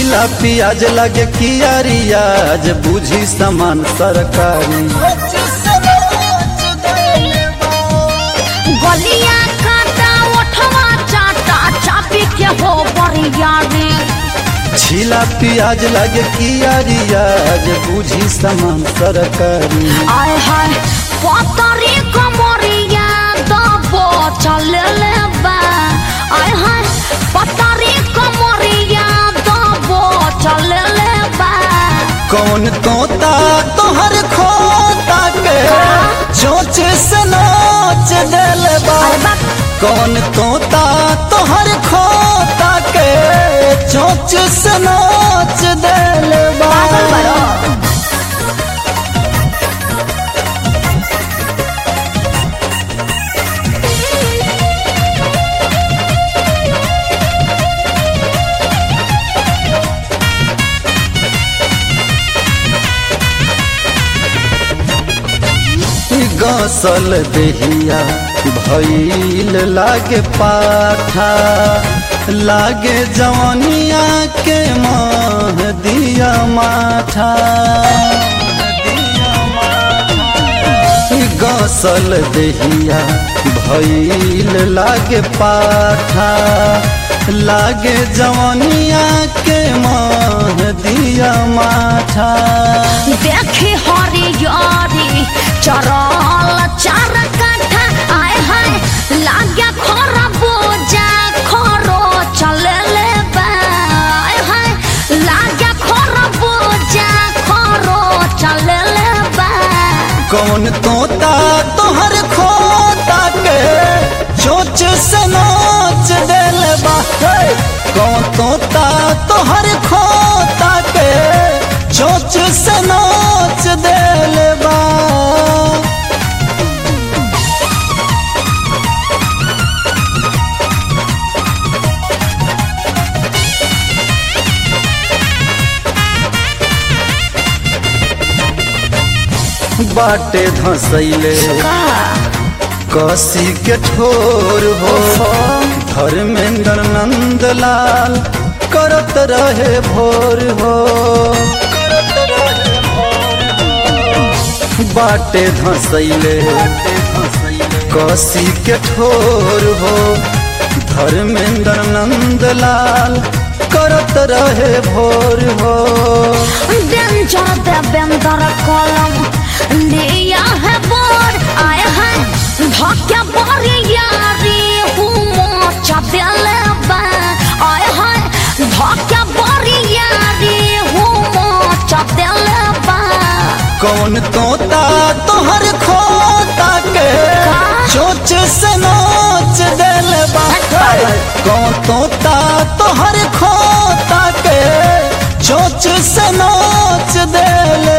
छिला पियाज लगे कियारियाज बुझी समान सरकारी गलिया काटा ओठवा चाटा चापी के हो बरिया रे छिला पियाज लगे कियारियाज बुझी समान सरकारी आय हाय पतरी कमरिया दबो चले ले बा आय हाय पतरी कमरिया दबो चले ले बा कौन तोता तोहर खोता के चोच से नोच दिल बा अरे बाप कौन तोता तोहर खोता के चोच से नोच दिल बा पागल बड़ो गसल देहिया भइल लागे पाठा लागे जवनिया के माह दिया माठा गसल देहिया भइल लागे पाठा लागे जवनिया के माह दिया माठा देखी हरियारी चरल चार काठा आय हाय लाग्या खर बोजा खरो चले ले बा आय हाय लाग्या खर बोजा खरो चले ले बा कौन तोता तोहर खोता के चोच से नोच दिल बा हे! कौन तोता तोहर खोता के चोच से नोच दिल बा बाटे धसैले का कसी के ठोर हो धर्मेंद्र नंद लाल करत रहे भोर हो बाटे धसैले कसी के ठोर हो धर्मेंद्र नंद लाल करत रहे भोर हो डेंजर देवेंद्र कलम लिया है बोर्ड आय है धक्या बरियारी हुमो चपेले बा आय है धक्या बरियारी हुमो चपेले बा कौन तोता तोहर खोता के चोच से नोच दिल बा कौन तोता तोहर खोता के चोच से नोच दिल